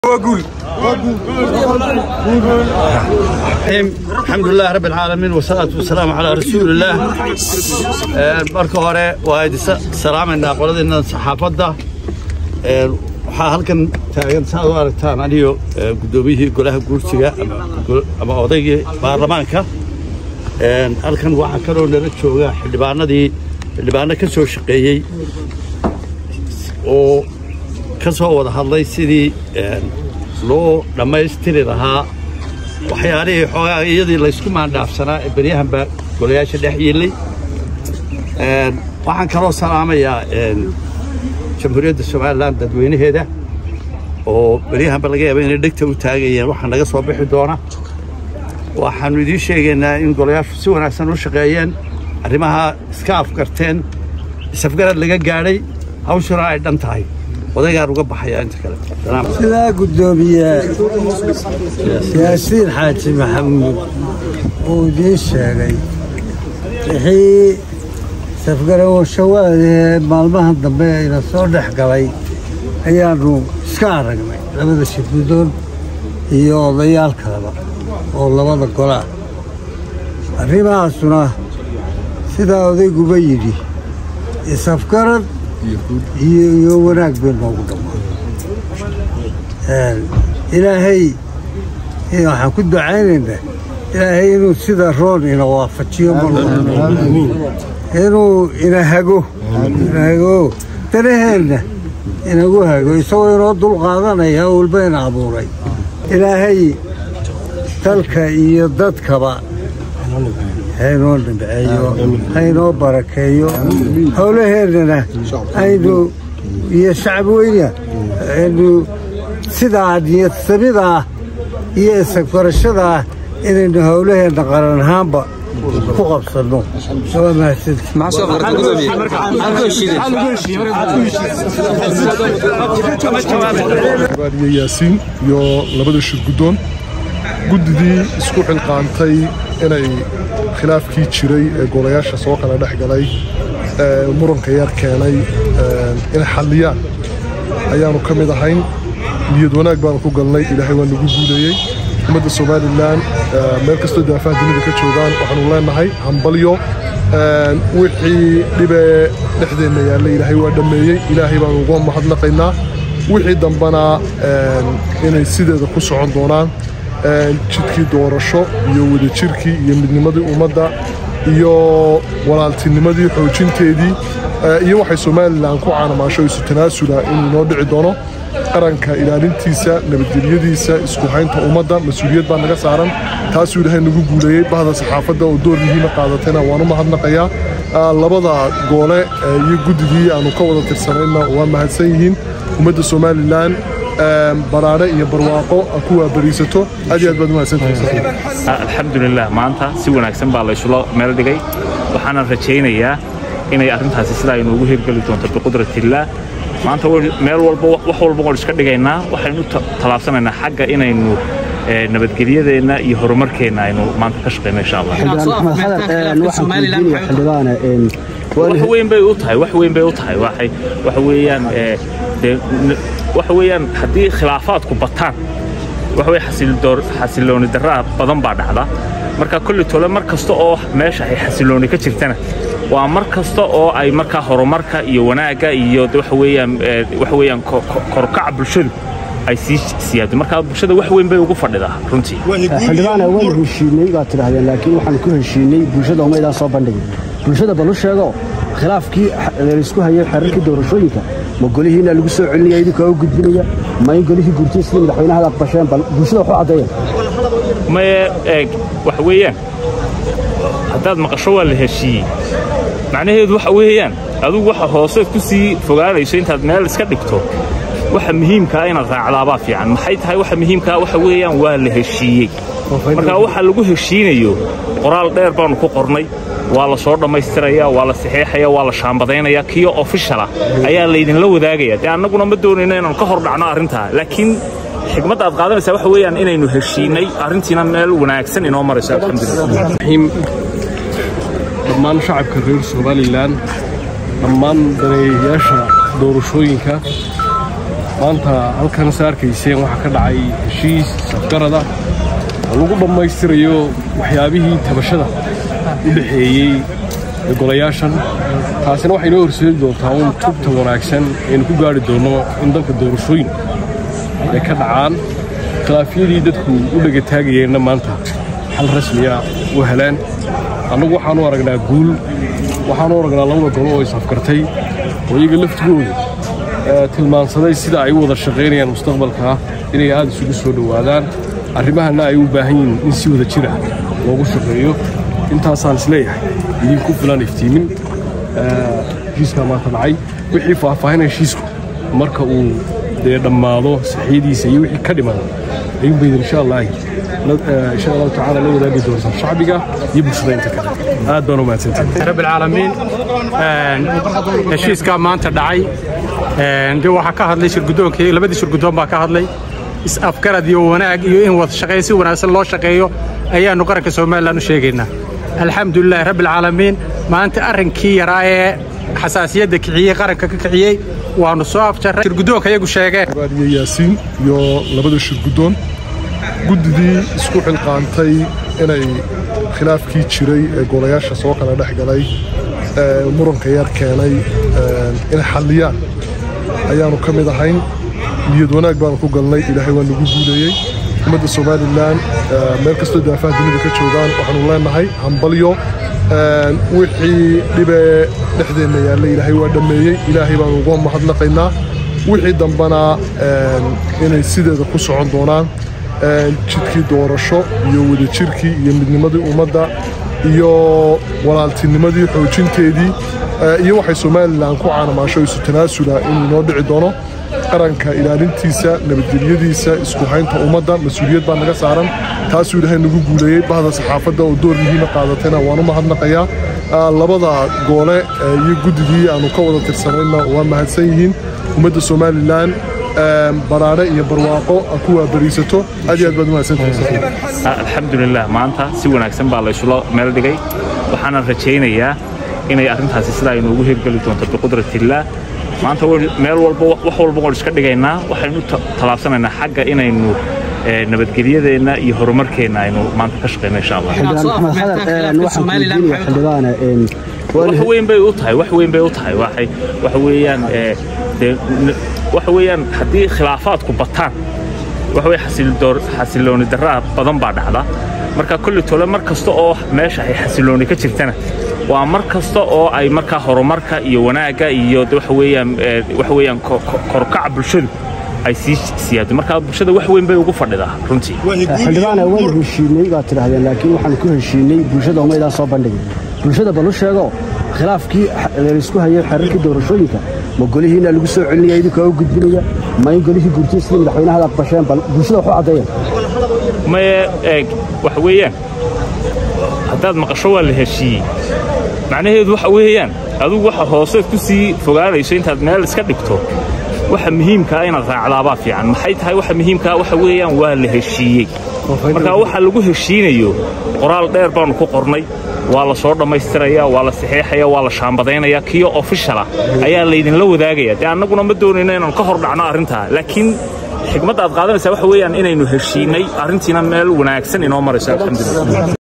وقول الحمد لله رب العالمين والصلاة والسلام على رسول الله marka hore waa idin salaamaynaa qoladiina saxaafadda waxaa halkan taagan saad u aragtaan aniyo guddoomiyihii golaha guursiga ama odaygii baarlamaanka halkan waxaa kaloo nala jooga xildhibaanadii xildhibaano ka soo shaqeeyey oo ka soo wada hadlay sidii loo dhammaystiri lahaa waxyaalihii xoogaa iyadii laysku maandhaafsanaa ee beryahanba golayaasha dhex yiillay waxaan kaloo salaamayaa jamhuuriyadda somalilan dadweynaheeda oo beryahanba laga yaaba inay dhegta u taagayeen waxaa naga soo bixi doona waxaannu idiin sheegaynaa in golayaashu si wanaagsan u shaqeeyeen arrimaha iska afgarteen isafgarad laga gaadhay hawshuna ay dhan tahay odaygaan uga baxayaa inta kale sidaa guddoomiye yaasiin xaaji maxamuud uu idiin sheegay wixii safgarawashawaadee maalmahan dambe ayna soo dhex galay ayaannu iska aragnay labada shirgudoon iyo odayaal kaleba oo labada golaa arrimahaasuna sidaa odayguba yidhi isafgarad iyo wanaag bay noogu dhammaan ilaahay waxaan ku ducaynaynaa ilaahay inuu sida roon ina waafajiyo mar inuu ina hago ina hago danaheenna inagu hago isagoo inoo dul qaadanaya walba ina abuuray ilaahay dalka iyo dadkaba haynoo nimceeyo haynoo barakeeyo howlaheennana aynu iyo shacab weyna aynu sidaa niyadsamida iyo isagbarashadaa inaynu howlaheenna qaran ahaanba ku qabsanno waa mahadsantihiyo yaasiin iyo labada shirguddoon guddidii isku xilqaantay inay khilaafkii jiray ee golayaasha soo kala dhex galay muranka yar keenay inay xalliyaan ayaannu ka mid ahayn niyad wanaag baanu ku galnay ilaahay waa nagu guuleeyey ummadda somalilan meel kastoo daafaha dunida ka joogaan waxaanu leenahay hambalyo wixii dhibee dhexdeenna yaallay ilaahay waa dhammeeyey ilaahay baanu uga mahadnaqaynaa wixii dambana inay sideeda ku socon doonaan jidkii doorasho iyo wadajirkii iyo midnimadii ummadda iyo walaaltinimadii xoojinteedii iyo waxay somalilan ku caanamaasho isu tanaasula inuu inoo dhici doono qaranka ilaalintiisa nabadgelyadiisa isku haynta ummadda mas-uuliyad baa naga saaran taasuu ilaahay nagu guuleeyey bahda saxaafadda oo door muhiima qaadatayna waanu mahadnaqayaa labada goole iyo guddidii aanu ka wada tirsanayna waa mahadsan yihiin ummadda somalilan baraare iyo barwaaqo ku waabariisato aad iyo aad baad umahadsantahay alxamdulilah maanta si wanaagsan baa laysula meel dhigay waxaanan rajaynayaa inay arrintaasi sidaa inoogu hirgeli doonto biqudratillaah maanta meel walba wax walba waan iska dhigaynaa waxaynu tallaabsanaynaa xagga inaynu nabadgelyadeenna iyo horumarkeenna aynu maanta ka shaqeyno insha allah wax weyn bay u tahay wax weyn bay u tahay waxay waxa weeyaan dee waxa weeyaan haddii khilaafaadku bataan waxa weye xasilooni darraa badan baa dhacda marka kolli tole mar kasta oo meesha ay xasilooni ka jirtana waa mar kasta oo ay markaa horumarka iyo wanaagga iyo waxa weeyaan waxa weeyaan korkaca bulshadu ay sii siyaado marka bulshada wax weyn bay ugu fadhidaa runtii xildhibaana waan heshiinay baad tidhahdeen laakiin waxaan ku heshiinay bulshada umaydaan soo bandhigin bulshada balu sheego khilaafkii laysku hayay xeerarkii doorashooyinka ma golihiina lagu soo celinaya idinkaa u gudbinaya ma in golihii gurtay sidii madaxweynaha aad basheen bal bulshada waxu caddeeyeen maye eeg waxa weeyaan haddaad maqasho waa la heshiiyey macnaheedu waxa weeyaan adigu waxa hooseed ku sii fogaanayso intaad meel iska dhigto waxa muhiimkaa inaad raacdaabaa fiican maxay tahay waxa muhiimkaa waxa weeyaan waa la heshiiyey marka waxa lagu heshiinayo qoraal dheer baannu ku qornay waa la soo dhammaystiraya waa la saxeexaya waa la shaambadaynaya kiyo ofishala ayaa laydinla wadaagaya dee annaguna ma doonayno inaanu ka hor dhacno arrintaa laakiin xigmadda aad qaadanaysaa waxa weeyaan inaynu heshiinay arrintiina meel wanaagsan inoo marayso alxamdulilah dhammaan shacabka reer somalilan dhammaan daneeyayaasha doorashooyinka maanta halkan sa arkayseen waxaa ka dhacay heshiis safgarada oo lagu dhammaystirayo waxyaabihii tabashada u dhexeeyey ee golayaashan taasina waxay noo horseedi doontaa uun tubta wanaagsan aynu ku gaari doonno in dalka doorashooyin ay ka dhacaan khilaafyadii dadku u dhegataagayeenna maanta xal rasmiya u heleen annagu waxaanu aragnaa guul waxaanu aragnaa labada golo oo is-afgartay oo iyaga laftigooda tilmaansaday sida ay u wada shaqaynayaan mustaqbalka inay aad isugu soo dhowaadaan arrimahana ay u baahan yihiin in si wada jira loogu shaqeeyo intaasaan isleeyahay idinku filan iftiimin heshiiskaa maanta dhacay wixii faahfaahin heshiisku marka uu dee dhammaado saxiyadiisa iyo wixii ka dhimada ayuunbayd insha allah insha allahu tacaala la wadaagi doontaa shacbiga iyo bulshada inta kale aad baan u mahadsantahay رب العالمين heshiiskaa maanta dhacay de waxaa ka hadlay shirgudoonkii labadii shirgudoon baa ka hadlay is-afgarad iyo wanaag iyo in wada shaqeeyo si wanaagsan loo shaqeeyo ayaannu qaranka somalilan u sheegaynaa alxamdulilahi rabbi alcaalamiin maanta arrinkii yaraa ee xasaasiyadda kiciyey qaranka ka kiciyey waannu soo afjarray shirgudoonka iyagu sheegeen iyo yaasiin iyo labada shirgudoon guddidii isku xilqaantay inay khilaafkii jiray ee golayaasha soo kala dhex galay ee muranka yar keenay inay xalliyaan ayaannu ka mid ahayn niyad wanaag baanu ku galnay ilaahay waa nagu guuleeyey ummadda somalilan meel kastoo daafaha dunida ka joogaan waxaanu leenahay hambalyo wixii dhibee dhexdeenna yaalla ilaahay waa dhammeeyey ilaahay baanu uga mahadnaqaynaa wixii dambana inay sideeda ku socon doonaan jidkii doorasho iyo wadajirkii iyo midnimadii ummadda iyo walaaltinimadii xoojinteedii iyo waxay somalilan ku caanamaasho isu tanaasula inuu inoo dhici doono qaranka ilaalintiisa nabadgelyadiisa isku haynta ummadda mas-uuliyad baa naga saaran taasuu ilaahay nagu guuleeyey bahda saxaafadda oo door muhiima qaadatayna waanu mahadnaqayaa labada goole iyo guddigii aanu ka wada tirsanayna waa mahadsan yihiin ummadda somalilan baraare iyo barwaaqo ku waabariisato aad iyo aad baad umahadsantahay alxamdulilah maanta si wanaagsan baa laysula meel dhigay waxaanan rajaynayaa inay arrintaasi sidaa inoogu hirgeli doonto biqudratillaah maanta meel walba wax walba waan iska dhigaynaa waxaynu tallaabsanaynaa xagga inaynu nabadgelyadeenna iyo horumarkeenna aynu maanta ka shaqayno insha allah wax weyn bay u tahay wax weyn bay u tahay waxay waxa weeyaan dee waxa weeyaan haddii khilaafaadku bataan waxa weye xasilooni darraa badan baa dhacda marka kulli tole mar kasta oo meesha ay xasilooni ka jirtana waa mar kasta oo ay markaa horumarka iyo wanaagga iyo waxa weeyaan waxa weeyaan korkaca bulshadu ay sii siyaado marka bulshada wax weyn bay ugu fadhidaa runtii xildhibaana waan heshiinay baad tidhahdeen laakiin waxaan ku heshiinay bulshada umaydaan soo bandhigin bulshada balu sheego khilaafkii laysku hayay xeerarkii doorashooyinka ma golihiina lagu soo celinaya idinkaa u gudbinaya ma in golihii gurtay sidii madaxweynaha aad basheen bal bulshada waxu caddeeyan maye eeg waxa weeyaan haddaad maqasho waa la heshiiyey macnaheedu waxa weeyaan adigu waxa hooseed ku sii fogaanayso intaad meel iska dhigto waxa muhiimkaa inaad raacdaabaa fiican maxay tahay waxa muhiimkaa waxa weeyaan waa la heshiiyey marka waxa lagu heshiinayo qoraal dheer baannu ku qornay waa la soo dhammaystiraya waa la saxeexaya waa la shaambadaynaya kiyo ofishala ayaa laydinla wadaagaya dee annaguna ma doonayno inaanu ka hor dhacno arrintaa laakiin xigmadda aad qaadanaysaa waxa weeyaan inaynu heshiinay arrintiina meel wanaagsan inoo marayso alxamdulilah